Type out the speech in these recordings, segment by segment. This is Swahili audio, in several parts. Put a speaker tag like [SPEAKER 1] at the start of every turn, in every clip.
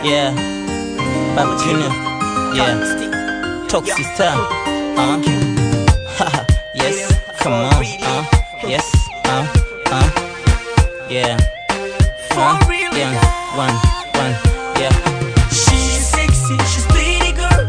[SPEAKER 1] Yeah. Baba Junior. Yeah. Toxic star. Uh. Haha. yes. Come on. Uh. Yes. Uh. Uh. Yeah. Uh. Yeah. One. One. Yeah.
[SPEAKER 2] She's sexy, she's pretty girl.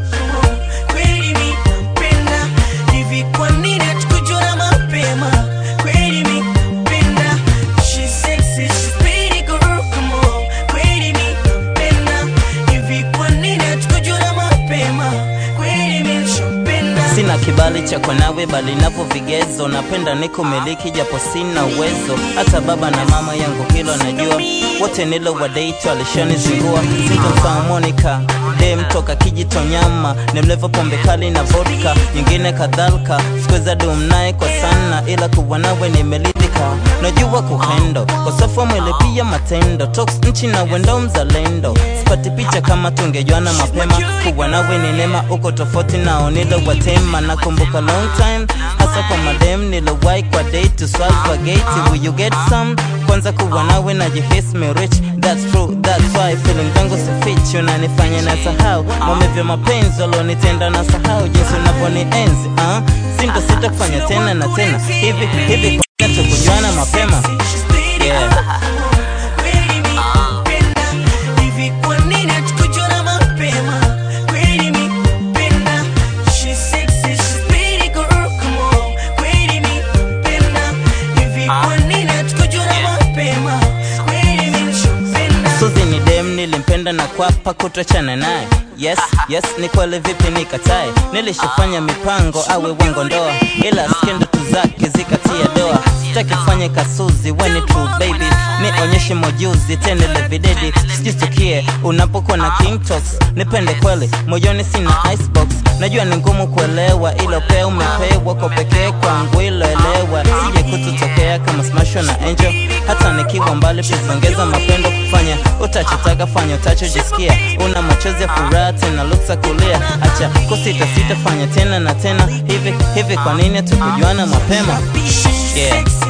[SPEAKER 2] Kweli mi nampenda. Hivi kwa nini hatukujua mapema? Kweli mi nampenda. She's sexy, she's pretty girl. Come on. Kweli mi nampenda. Hivi kwa nini hatukujua mapema? Kweli mi nishampenda.
[SPEAKER 1] Sina kibali cha kwa nawe bali napo vigezo, napenda niko miliki japo sina uwezo. Hata baba na mama yangu hilo najua, wote nilo wadate alishanizingua. Sitomsahau Monica dem toka Kijitonyama, ni mlevo pombe kali na vodka, nyingine kadhalika. Sikuweza dum naye kwa sana, ila kuwa nawe nimeridhika. Najua kuhendo kwa safu mwili pia matendo, Tox nchi na wendo mzalendo. Sipati picha kama tungejuana mapema, kuwa nawe ni neema, uko tofauti nao nilo watema. Nakumbuka long time, hasa kwa madem nilowahi kwa date to swallow kwa gate. Will you get some? Kwanza kuwa nawe najihisi me rich, that's true, that's why feeling zangu si fit, unanifanya na sahau maumivu ya mapenzi walionitenda na sahau jinsi unavyonienzi uh? Sinto sita kufanya tena na tena hivi hivi, kwa nini tukujuana mapema
[SPEAKER 2] She's pretty
[SPEAKER 1] Yeah.
[SPEAKER 2] girl. Kweli mi nampenda. Hivi kwa nini hatukujua mapema? Kweli mi nampenda. She's sexy, she's pretty girl. Come on. Kweli mi nampenda. Hivi kwa nini hatukujua mapema? Kweli mi nishampenda.
[SPEAKER 1] Suzi ni dem nilimpenda na kwapa kutochana naye Yes, yes, ni kweli vipi nikatae Nilishafanya mipango awe wango ndoa Ila skendo tu zake zikatia doa Sitaki kufanya kasuzi when it true baby Nionyeshe mojuzi tenele videdi Sijitukie unapokuwa na king talks Nipende kweli, moyoni sina icebox Najua ni ngumu kuelewa ilo pea umepewa kwa pekee kwangu iloelewa Sije kututokea kama smasho na angel Hata nikiwa mbali please ongeza mapendo kufanya Utachotaka fanya utachojisikia Una machozi ya furaha tena luksa kulia Acha kusita sita fanya tena na tena Hivi hivi kwa nini hatukujuana mapema
[SPEAKER 2] She's
[SPEAKER 1] Yeah.
[SPEAKER 2] sexy,